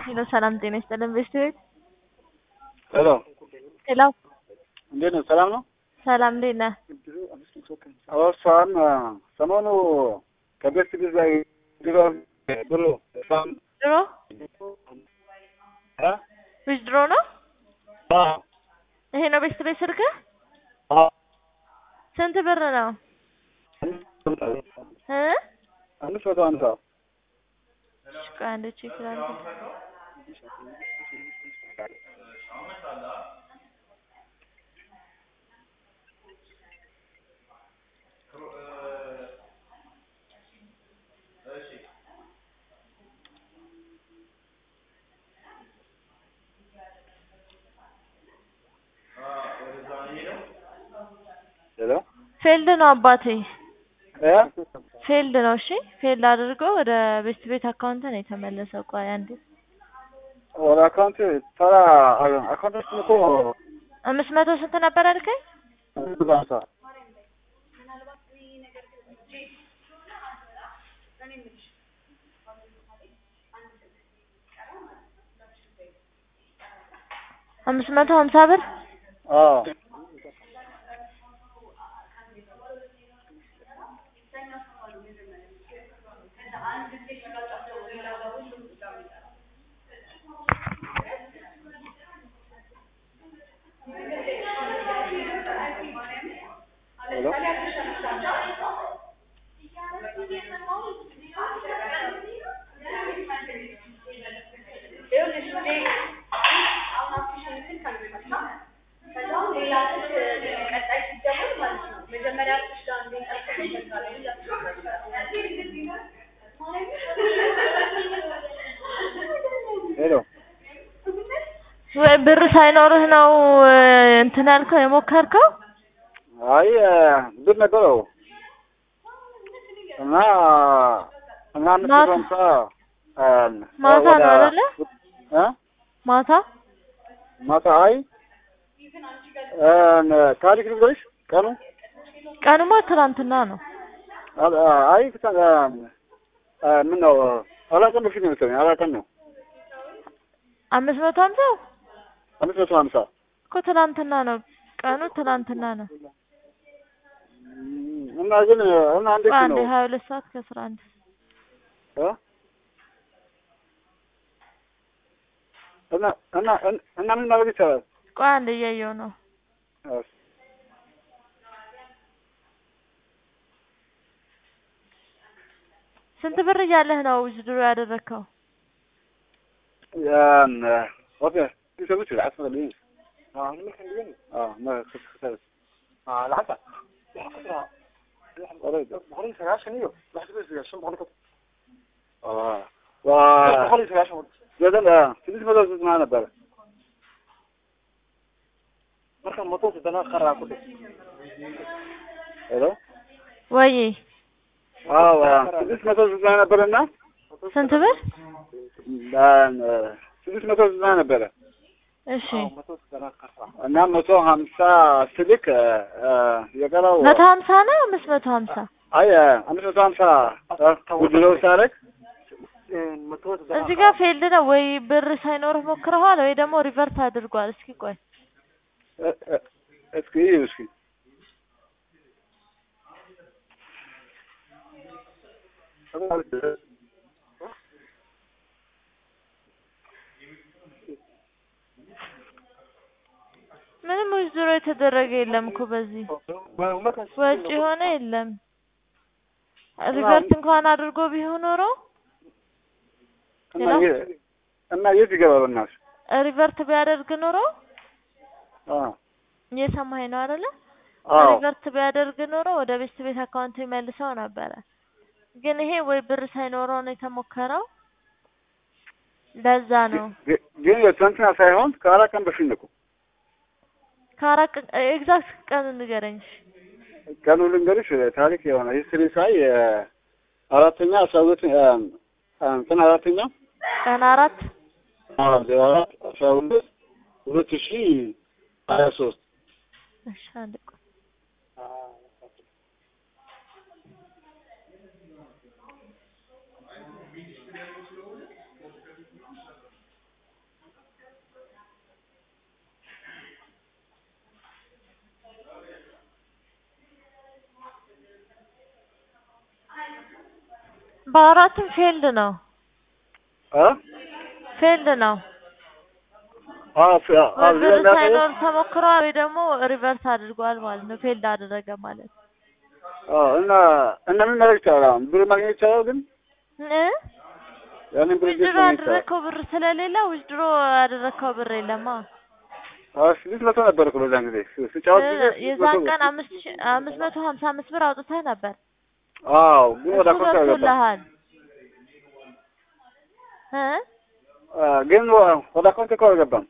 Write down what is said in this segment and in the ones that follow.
ሄሎ ሰላም ጤና ይስጥልን ቤስት ቤት ሄሎ ሄሎ እንዴት ነው? ሰላም ነው? ሰላም እንዴት ነህ? አዎ እሷን ሰሞኑ ከቤት ጊዜ ድሮ ብሎ እሷን ድሮ እ ዊዝ ድሮ ነው አ ይሄ ነው ቤስት ቤት ስልክህ? አ ስንት ብር ነው እ አምስት መቶ ሃምሳ እሺ ቆይ አንዴ ቼክ ላድርግ ሄሎ ፌልድ ነው አባቴ እ ፌልድ ነው እሺ ፌልድ አድርጎ ወደ ቤስት ቤት አካውንት ነው የተመለሰው ቆይ አንዴ ወደ አካውንት ተራ አካውንታችን እኮ አምስት መቶ ስንት ነበር ያልከኝ አምስት መቶ ሃምሳ አምስት መቶ ሀምሳ ብር አዎ ሄሎ ሄሎ ወይ ብር ሳይኖርህ ነው እ እንትን ያልከው የሞከርከው አይ ብር ነበረው እና እና አምስት መቶ ሃምሳ ማታ ነው አይደለ? እ ማታ ማታ አይ እ ታሪክ ልንገርሽ ቀኑ ቀኑማ ትናንትና ነው አ- አይ ፍታ- እ ምን ነው አራት ቀን በፊት ነው መሰለኝ አራት ቀን ነው አምስት መቶ ሀምሳው አምስት መቶ ሃምሳ እኮ ትናንትና ነው ቀኑ ትናንትና ነው እና ግን እና እንዴት ቆይ አንዴ ነው ሀያ ሁለት ሰዓት ከአስራ አንድ እ እና እና እና ምን ማድረግ ይቻላል? ቆይ አንዴ እያየሁ ነው እሺ ስንት ብር እያለህ ነው ውዝድሮ ያደረግከው ያን ኦኬ ይሰሙት العصر اللي اه ممكن يجي اه ما خسرت اه العصر بقولي سرعة شنو لحظة بس عشان بقولي اه و بقولي سرعة شنو بدل اه تنسى بدل معنا بقى marka motoka dana qara ku dhig hello ወይ አዎ ስድስት መቶ ዘጠና ነበረና ስንት ብር ስድስት መቶ ዘጠና ነበረ እሺ እና መቶ ሀምሳ ስልክ የቀረው መቶ ሀምሳ ነው አምስት መቶ ሀምሳ አይ አምስት መቶ ሀምሳ ውድለው ሳረግ እዚህ ጋር ፌልድ ነው ወይ ብር ሳይኖርህ ሞክረዋል ወይ ደግሞ ሪቨርት አድርጓል እስኪ ቆይ እስኪ እዩ እስኪ ምንም ውዝድሮ የተደረገ የለም እኮ በዚህ ወጪ የሆነ የለም ሪቨርት እንኳን አድርጎ ቢሆን ኖሮ እና የ- እና የት ይገባ በእናትሽ ሪቨርት ቢያደርግ ኖሮ አ እየሰማኸኝ ነው አይደለ? አዎ ሪቨርት ቢያደርግ ኖሮ ወደ ቤት ቤት አካውንት ይመልሰው ነበረ። ግን ይሄ ወይ ብር ሳይኖረው ነው የተሞከረው። ለዛ ነው ግ- ግን የትናንትና ሳይሆን ከአራት ቀን በፊት ነው እኮ ከአራት ቀን ኤግዛክት ቀን ንገረኝ። እሺ። ቀኑ ልንገርሽ ታሪክ የሆነ ሂስትሪ ሳይ አራተኛ አስራ ሁለት እንትን አራተኛ ቀን አራት ዜሮ አራት አስራ ሁለት ሁለት ሺ ሀያ ሶስት እሺ አንድ ቆይ በአራቱም ፌልድ ነው አ ፌልድ ነው። አ ፍ- አ ወይ እዚህ ብር ላይ የሚያሳየው ሳይኖር ተሞክሯል ወይ ደግሞ ሪቨርስ አድርጓል ማለት ነው። ፌልድ አደረገ ማለት አ እና እና ምን ማድረግ ይቻላል? አሁን ብር ማግኘት ይቻላል ግን እ ያንን ብር እንዴት ዊዝድሮ ማግኘት ይቻላል? ያደረግከው ብር ስለሌለ ዊዝድሮ ያደረግከው ብር የለማ። አ ስድስት መቶ ነበር እኮ በዛን ጊዜ ስ- ስጫወት ጊዜ እ ስድስት የዛን መቶ ቀን አምስት ሺ አምስት መቶ ሀምሳ አምስት ብር አውጥተህ ነበር። አዎ ግን ወደ እሱ አካውንት አልገባም። ገብቶልሃል እ አ ግን ወ- ወደ አካውንት እኮ አልገባም።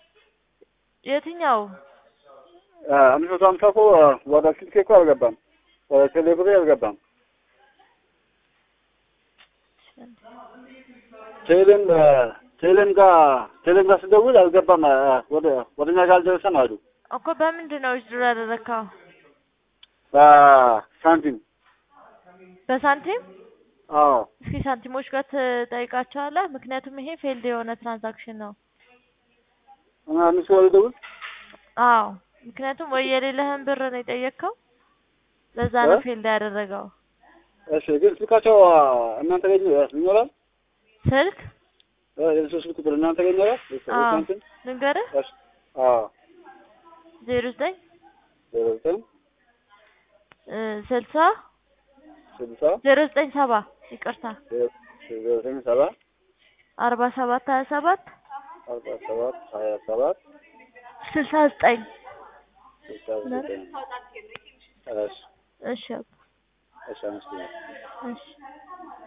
የትኛው አ አምስት መቶ ሀምሳ እኮ አ፣ ወደ ስልኬ እኮ አልገባም። ወደ ቴሌብሬ አልገባም። ቴሌም አ፣ ቴሌም ጋር ቴሌም ጋር ስደውል አልገባም። አ፣ ወደ ወደ እኛ ጋር አልደረሰም አሉ። እኮ በምንድን ነው ዊዝድሮ ያደረግከው? በሳንቲም በሳንቲም አዎ እስኪ ሳንቲሞች ጋር ትጠይቃቸዋለህ። ምክንያቱም ይሄ ፌልድ የሆነ ትራንዛክሽን ነው። እና እነሱ ወደ ደውል አዎ ምክንያቱም ወይ የሌለህን ብር ነው የጠየቅከው፣ ለዛ ነው እ? ፌልድ ያደረገው። እሺ ግን ስልካቸው አ፣ እናንተ ጋር ይኖራል? ስልክ እ፣ የእነሱ ስልክ ቁጥር እናንተ ጋር ይኖራል? አዎ የሳንቲም ልንገርህ፣ እሺ አዎ ዜሮ ዘጠኝ ዜሮ ዘጠኝ እ ስልሳ ስልሳ ዜሮ ዘጠኝ ሰባ ይቅርታ ዜሮ ዘጠኝ ሰባ አርባ ሰባት ሀያ ሰባት አርባ ሰባት ሀያ ሰባት ስልሳ ዘጠኝ ስልሳ ዘጠኝ እሺ እሺ አባ፣ እሺ አመስግናለሁ። እሺ